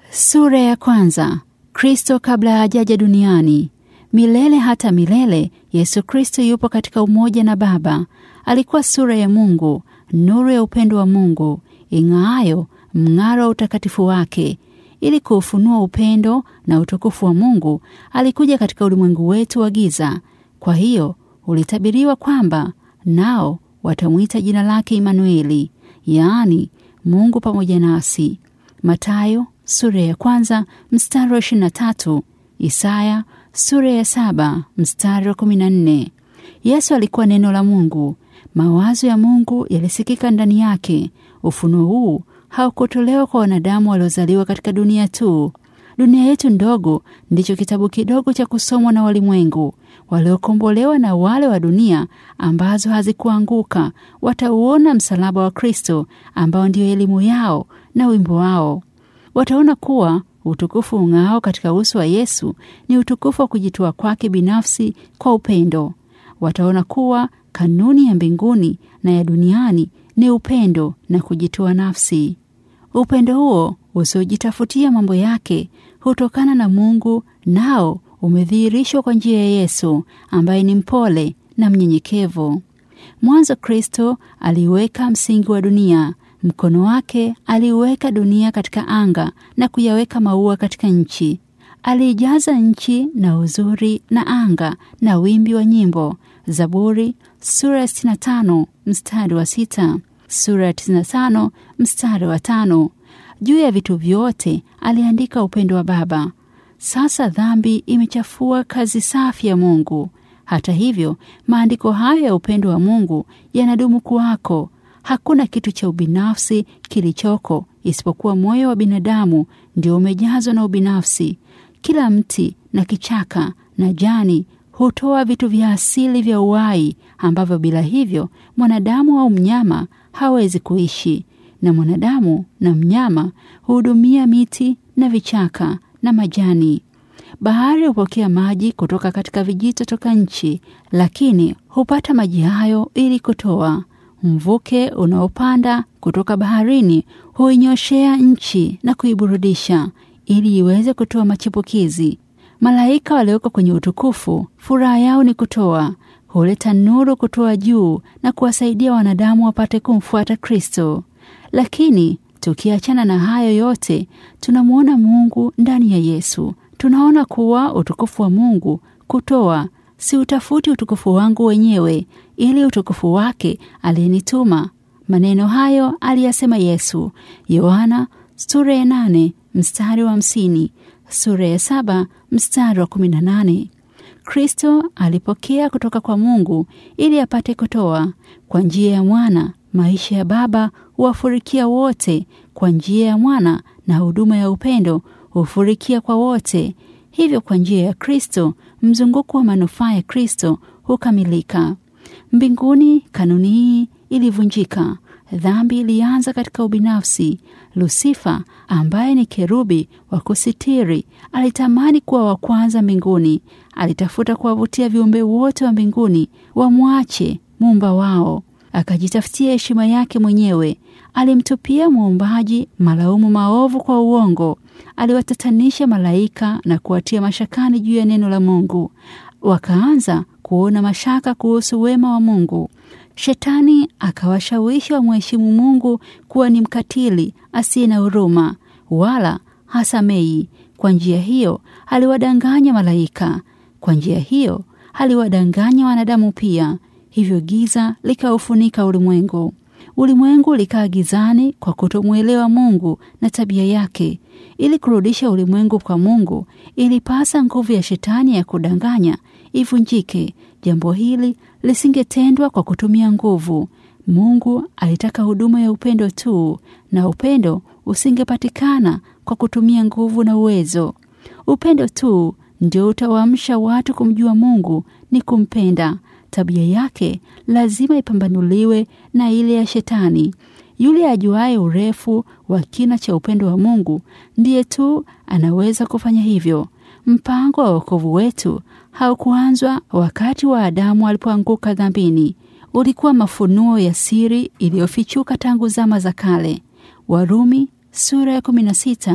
Sura ya kwanza. Kristo kabla hajaja duniani. Milele hata milele, Yesu Kristo yupo katika umoja na Baba. Alikuwa sura ya Mungu, nuru ya upendo wa Mungu, ing'aayo mng'aro wa utakatifu wake. Ili kuufunua upendo na utukufu wa Mungu, alikuja katika ulimwengu wetu wa giza. Kwa hiyo ulitabiriwa kwamba nao watamwita jina lake Imanueli, yaani Mungu pamoja nasi. Matayo sura ya kwanza mstari wa ishirini na tatu. Isaya sura ya saba mstari wa kumi na nne. Yesu alikuwa neno la Mungu. Mawazo ya Mungu yalisikika ndani yake. Ufunuo huu haukutolewa kwa wanadamu waliozaliwa katika dunia tu. Dunia yetu ndogo ndicho kitabu kidogo cha kusomwa na walimwengu. Waliokombolewa na wale wa dunia ambazo hazikuanguka watauona msalaba wa Kristo ambao ndio elimu yao na wimbo wao. Wataona kuwa utukufu ung'ao katika uso wa Yesu ni utukufu wa kujitoa kwake binafsi kwa upendo. Wataona kuwa kanuni ya mbinguni na ya duniani ni upendo na kujitoa nafsi. Upendo huo usiojitafutia mambo yake hutokana na Mungu, nao umedhihirishwa kwa njia ya Yesu ambaye ni mpole na mnyenyekevu. Mwanzo Kristo aliweka msingi wa dunia. Mkono wake aliiweka dunia katika anga na kuyaweka maua katika nchi. Aliijaza nchi na uzuri na anga na wimbi wa nyimbo. Zaburi sura ya 65 mstari wa sita, sura ya 95 mstari wa tano. Juu ya vitu vyote aliandika upendo wa Baba. Sasa dhambi imechafua kazi safi ya Mungu. Hata hivyo, maandiko hayo ya upendo wa Mungu yanadumu kuwako. Hakuna kitu cha ubinafsi kilichoko isipokuwa moyo wa binadamu ndio umejazwa na ubinafsi. Kila mti na kichaka na jani hutoa vitu vya asili vya uhai ambavyo bila hivyo mwanadamu au mnyama hawezi kuishi, na mwanadamu na mnyama huhudumia miti na vichaka na majani. Bahari hupokea maji kutoka katika vijito toka nchi, lakini hupata maji hayo ili kutoa Mvuke unaopanda kutoka baharini huinyoshea nchi na kuiburudisha ili iweze kutoa machipukizi. Malaika walioko kwenye utukufu, furaha yao ni kutoa, huleta nuru kutoa juu na kuwasaidia wanadamu wapate kumfuata Kristo. Lakini tukiachana na hayo yote, tunamwona Mungu ndani ya Yesu. Tunaona kuwa utukufu wa Mungu kutoa si utafuti utukufu wangu wenyewe, ili utukufu wake aliyenituma. Maneno hayo aliyasema Yesu. Yohana sura ya nane mstari wa hamsini, sura ya saba mstari wa kumi na nane. Kristo alipokea kutoka kwa Mungu ili apate kutoa. Kwa njia ya mwana maisha ya Baba huwafurikia wote. Kwa njia ya mwana na huduma ya upendo hufurikia kwa wote. Hivyo kwa njia ya Kristo mzunguko wa manufaa ya Kristo hukamilika. Mbinguni kanuni hii ilivunjika. Dhambi ilianza katika ubinafsi. Lusifa ambaye ni kerubi wa kusitiri alitamani kuwa wa kwanza mbinguni. Alitafuta kuwavutia viumbe wote wa mbinguni wamwache muumba wao, akajitafutia heshima yake mwenyewe. Alimtupia muumbaji malaumu maovu kwa uongo. Aliwatatanisha malaika na kuwatia mashakani juu ya neno la Mungu. Wakaanza kuona mashaka kuhusu wema wa Mungu. Shetani akawashawishi wamheshimu Mungu kuwa ni mkatili asiye na huruma wala hasamei. Kwa njia hiyo aliwadanganya malaika. Kwa njia hiyo aliwadanganya wanadamu pia. Hivyo giza likaufunika ulimwengu. Ulimwengu likaa gizani kwa kutomwelewa Mungu na tabia yake. Ili kurudisha ulimwengu kwa Mungu, ilipasa nguvu ya shetani ya kudanganya ivunjike. Jambo hili lisingetendwa kwa kutumia nguvu. Mungu alitaka huduma ya upendo tu, na upendo usingepatikana kwa kutumia nguvu na uwezo. Upendo tu ndio utawaamsha watu kumjua Mungu ni kumpenda. Tabia yake lazima ipambanuliwe na ile ya shetani. Yule ajuaye urefu wa kina cha upendo wa Mungu ndiye tu anaweza kufanya hivyo. Mpango wa wokovu wetu haukuanzwa wakati wa Adamu alipoanguka dhambini. Ulikuwa mafunuo ya siri iliyofichuka tangu zama za kale. Warumi sura ya 16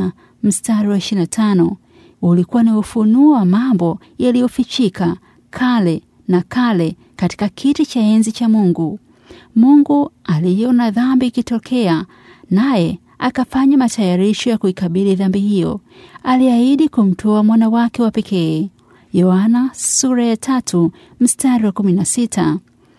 mstari wa 25. Ulikuwa ni ufunuo wa mambo yaliyofichika kale na kale katika kiti cha enzi cha Mungu. Mungu aliona dhambi ikitokea, naye akafanya matayarisho ya kuikabili dhambi hiyo. Aliahidi kumtoa mwana wake wa pekee. Yohana sura ya tatu mstari wa 16.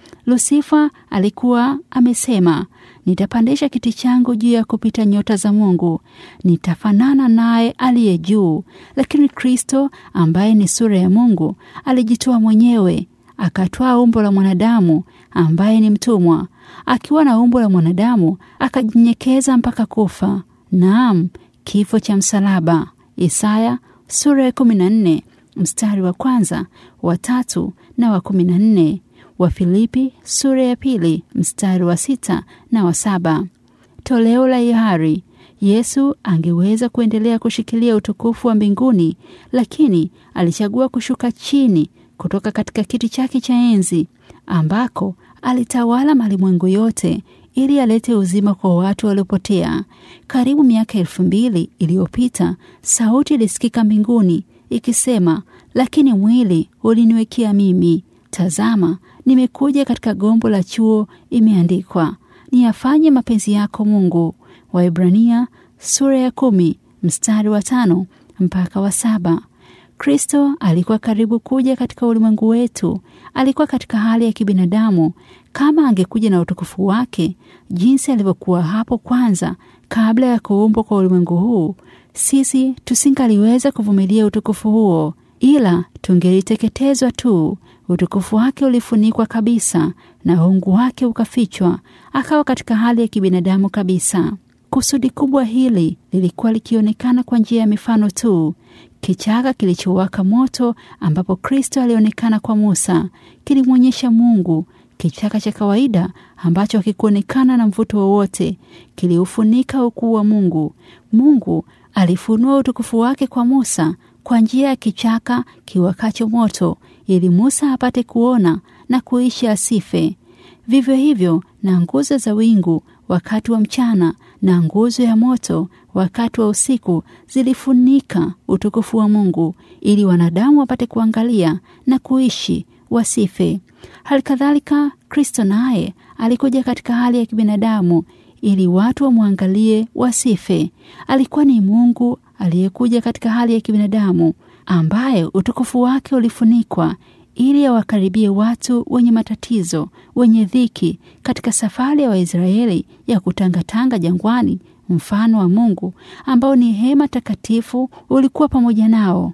Lusifa alikuwa amesema, nitapandisha kiti changu juu ya kupita nyota za Mungu, nitafanana naye aliye juu. Lakini Kristo ambaye ni sura ya Mungu alijitoa mwenyewe, akatwaa umbo la mwanadamu ambaye ni mtumwa. Akiwa na umbo la mwanadamu akajinyenyekeza mpaka kufa, naam, kifo cha msalaba. Isaya sura ya 14 mstari wa kwanza, wa tatu na wa 14. Wa Filipi sura ya pili mstari wa sita na wa saba. Toleo la hiari. Yesu angeweza kuendelea kushikilia utukufu wa mbinguni, lakini alichagua kushuka chini kutoka katika kiti chake cha enzi ambako alitawala malimwengu yote ili alete uzima kwa watu waliopotea. Karibu miaka elfu mbili iliyopita sauti ilisikika mbinguni ikisema, lakini mwili uliniwekea mimi. Tazama, nimekuja katika gombo la chuo, imeandikwa, niyafanye mapenzi yako Mungu. Waibrania sura ya kumi mstari wa tano mpaka wa saba. Kristo alikuwa karibu kuja katika ulimwengu wetu. Alikuwa katika hali ya kibinadamu. Kama angekuja na utukufu wake jinsi alivyokuwa hapo kwanza, kabla ya kuumbwa kwa ulimwengu huu, sisi tusingaliweza kuvumilia utukufu huo, ila tungeliteketezwa tu. Utukufu wake ulifunikwa kabisa na uungu wake ukafichwa, akawa katika hali ya kibinadamu kabisa. Kusudi kubwa hili lilikuwa likionekana kwa njia ya mifano tu. Kichaka kilichowaka moto ambapo Kristo alionekana kwa Musa kilimwonyesha Mungu. Kichaka cha kawaida ambacho hakikuonekana na mvuto wowote kiliufunika ukuu wa Mungu. Mungu alifunua utukufu wake kwa Musa kwa njia ya kichaka kiwakacho moto, ili Musa apate kuona na kuishi asife. Vivyo hivyo na nguzo za wingu wakati wa mchana na nguzo ya moto wakati wa usiku zilifunika utukufu wa Mungu ili wanadamu wapate kuangalia na kuishi wasife. Hali kadhalika Kristo naye alikuja katika hali ya kibinadamu ili watu wamwangalie wasife. Alikuwa ni Mungu aliyekuja katika hali ya kibinadamu ambaye utukufu wake ulifunikwa ili awakaribie watu wenye matatizo, wenye dhiki katika safari ya Waisraeli ya kutangatanga jangwani. Mfano wa Mungu ambao ni hema takatifu ulikuwa pamoja nao.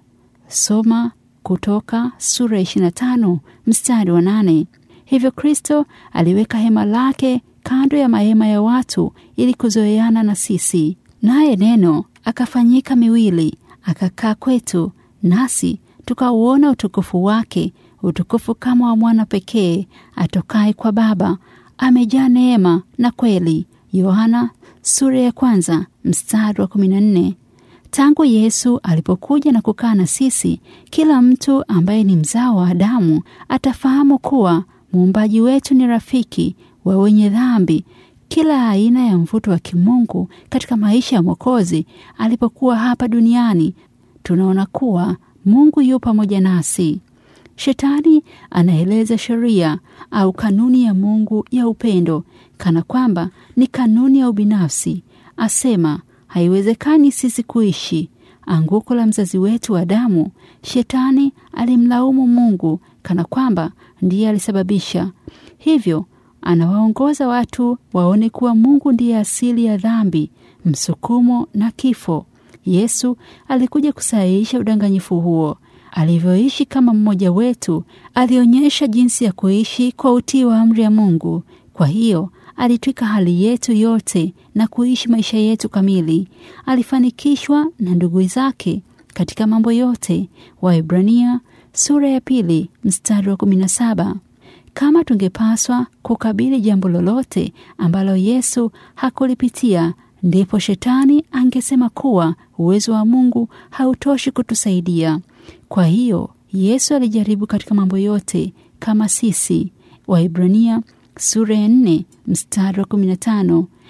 Soma Kutoka sura ya 25 mstari wa nane. Hivyo Kristo aliweka hema lake kando ya mahema ya watu ili kuzoeana na sisi, naye neno akafanyika miwili akakaa kwetu, nasi tukauona utukufu wake, utukufu kama wa mwana pekee atokaye kwa Baba, amejaa neema na kweli. Yohana sura ya kwanza mstari wa 14. Tangu Yesu alipokuja na kukaa na sisi, kila mtu ambaye ni mzao wa Adamu atafahamu kuwa muumbaji wetu ni rafiki wa wenye dhambi. Kila aina ya mvuto wa kimungu katika maisha ya Mwokozi alipokuwa hapa duniani, tunaona kuwa Mungu yu pamoja nasi. Shetani anaeleza sheria au kanuni ya Mungu ya upendo kana kwamba ni kanuni ya ubinafsi. Asema haiwezekani sisi kuishi. Anguko la mzazi wetu Adamu, Shetani alimlaumu Mungu kana kwamba ndiye alisababisha. Hivyo anawaongoza watu waone kuwa Mungu ndiye asili ya dhambi, msukumo na kifo. Yesu alikuja kusahihisha udanganyifu huo. Alivyoishi kama mmoja wetu, alionyesha jinsi ya kuishi kwa utii wa amri ya Mungu. Kwa hiyo alitwika hali yetu yote na kuishi maisha yetu kamili. Alifanikishwa na ndugu zake katika mambo yote. Waebrania sura ya pili mstari wa kumi na saba. Kama tungepaswa kukabili jambo lolote ambalo Yesu hakulipitia, ndipo shetani angesema kuwa uwezo wa Mungu hautoshi kutusaidia. Kwa hiyo Yesu alijaribu katika mambo yote kama sisi. Waibrania sura ya nne mstari wa kumi na tano.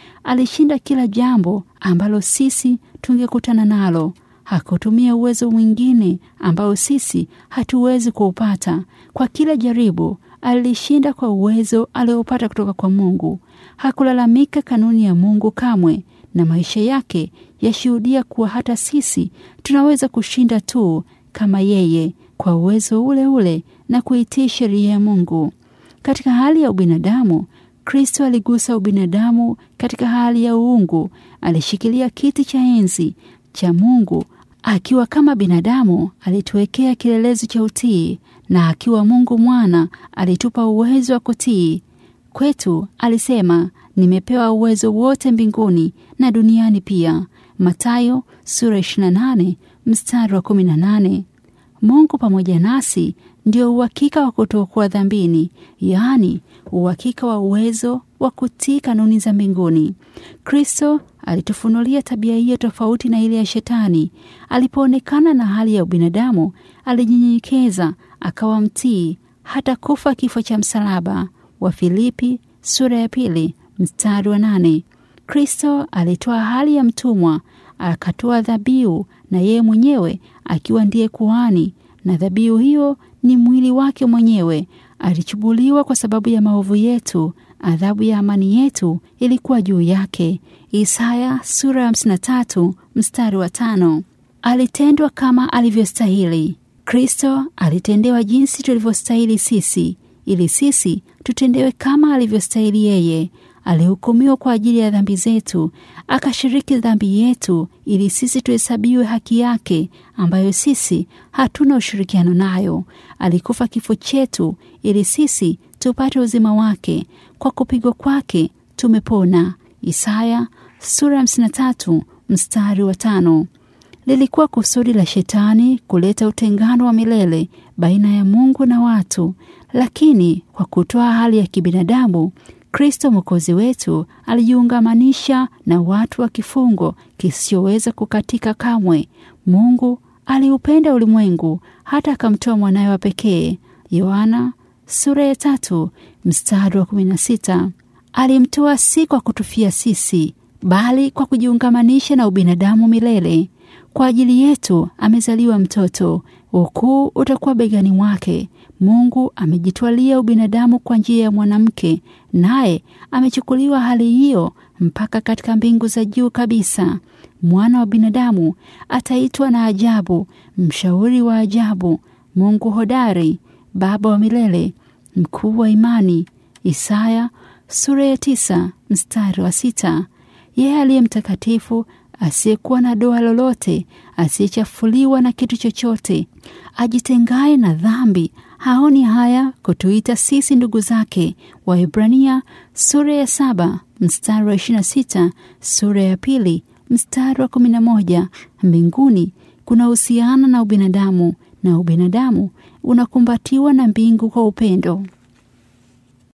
alishinda kila jambo ambalo sisi tungekutana nalo. Hakutumia uwezo mwingine ambao sisi hatuwezi kuupata. Kwa kila jaribu alishinda kwa uwezo aliopata kutoka kwa Mungu. Hakulalamika kanuni ya Mungu kamwe, na maisha yake yashuhudia kuwa hata sisi tunaweza kushinda tu kama yeye kwa uwezo ule ule na kuitii sheria ya Mungu. Katika hali ya ubinadamu, Kristo aligusa ubinadamu. Katika hali ya uungu, alishikilia kiti cha enzi cha Mungu. Akiwa kama binadamu, alituwekea kielelezo cha utii, na akiwa Mungu mwana, alitupa uwezo wa kutii. Kwetu alisema, nimepewa uwezo wote mbinguni na duniani pia. Mathayo sura 28 mstari wa 18. Mungu pamoja nasi ndio uhakika wa kutokuwa dhambini, yaani uhakika wa uwezo wa kutii kanuni za mbinguni. Kristo alitufunulia tabia hiyo tofauti na ile ya Shetani. Alipoonekana na hali ya ubinadamu, alijinyenyekeza akawa mtii hata kufa kifo cha msalaba. Wa Filipi sura ya pili mstari wa nane. Kristo alitoa hali ya mtumwa akatoa dhabihu, na yeye mwenyewe akiwa ndiye kuhani, na dhabihu hiyo ni mwili wake mwenyewe. Alichubuliwa kwa sababu ya maovu yetu, adhabu ya amani yetu ilikuwa juu yake. Isaya sura ya 53 mstari wa tano. Alitendwa kama alivyostahili. Kristo alitendewa jinsi tulivyostahili sisi, ili sisi tutendewe kama alivyostahili yeye. Alihukumiwa kwa ajili ya dhambi zetu, akashiriki dhambi yetu, ili sisi tuhesabiwe haki yake, ambayo sisi hatuna ushirikiano nayo. Alikufa kifo chetu, ili sisi tupate uzima wake. Kwa kupigwa kwake tumepona. Isaya sura ya 53 mstari wa tano. Lilikuwa kusudi la Shetani kuleta utengano wa milele baina ya Mungu na watu, lakini kwa kutoa hali ya kibinadamu Kristo Mwokozi wetu alijiungamanisha na watu wa kifungo kisichoweza kukatika kamwe. Mungu aliupenda ulimwengu hata akamtoa mwanawe wa pekee. Yohana sura ya tatu mstari wa kumi na sita. Alimtoa si kwa kutufia sisi, bali kwa kujiungamanisha na ubinadamu milele. Kwa ajili yetu amezaliwa mtoto, ukuu utakuwa begani mwake. Mungu amejitwalia ubinadamu kwa njia ya mwanamke, naye amechukuliwa hali hiyo mpaka katika mbingu za juu kabisa. Mwana wa binadamu ataitwa na ajabu, mshauri wa ajabu, Mungu hodari, Baba wa milele, mkuu wa imani. Isaya sura ya tisa mstari wa sita. Yeye aliye mtakatifu asiyekuwa na doa lolote, asiyechafuliwa na kitu chochote, ajitengaye na dhambi, haoni haya kutuita sisi ndugu zake. Waebrania sura ya saba mstari wa ishirini na sita, sura ya pili mstari wa kumi na moja. Mbinguni kuna husiana na ubinadamu na ubinadamu unakumbatiwa na mbingu kwa upendo.